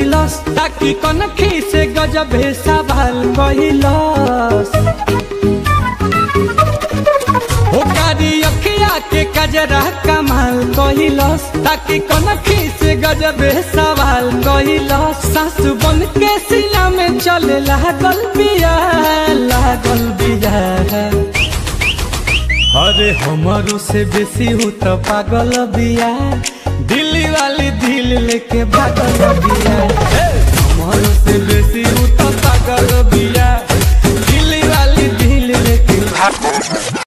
कहिलस ताकि कनखी से गजब सवाल कहिलस हो कारी अखिया के कजरा कमाल कहिलस ताकि कनखी से गजब सवाल कहिलस सासु बन के सिया में चले लागल बिया लागल बिया अरे हमारो से बेसी हूँ तो पागल बिया दिल्ली वाली दिल लेके भागल बिया हमारो से बेसी हूँ तो पागल बिया दिल्ली वाली दिल लेके